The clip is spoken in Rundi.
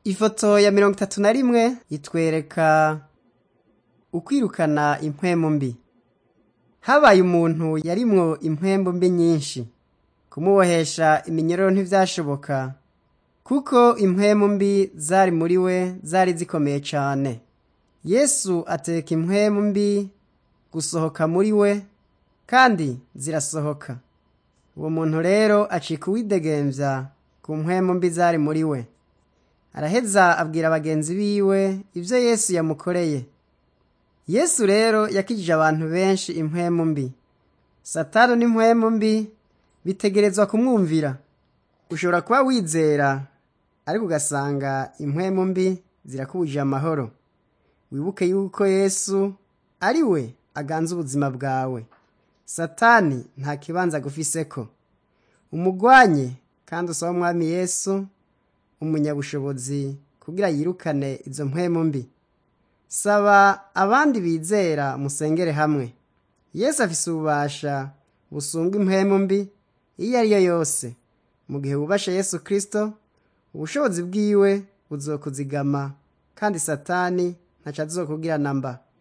ifoto ya mirongo itatu na rimwe itwereka ukwirukana impwemu mbi habaye umuntu yarimwo impwembu mbi nyinshi kumubohesha iminyororo ntivyashoboka kuko impwemu mbi zari muri we zari zikomeye cane yesu ateka impwemu mbi gusohoka muri we kandi zirasohoka uwo muntu rero acika uwidegemvya ku mpwemu mbi zari muri we araheza abwira bagenzi biwe ivyo yesu yamukoreye yesu rero yakijije abantu benshi impwemu mbi satani n'impwemu mbi bitegerezwa kumwumvira ushobora kuba wizera ariko ugasanga impwemu mbi zirakubujije amahoro wibuke yuko yesu ari we aganza ubuzima bwawe satani nta kibanza agufiseko umugwanye kandi usaba umwami yesu umunyabushobozi kugira yirukane izo mpwemu mbi saba abandi bizera musengere hamwe yesu afise ububasha busumba impwemu mbi iyo ari yo yose mu gihe wubashe yesu kristo ubushobozi bwiwe buzokuzigama kandi satani ntaco azokugirana mba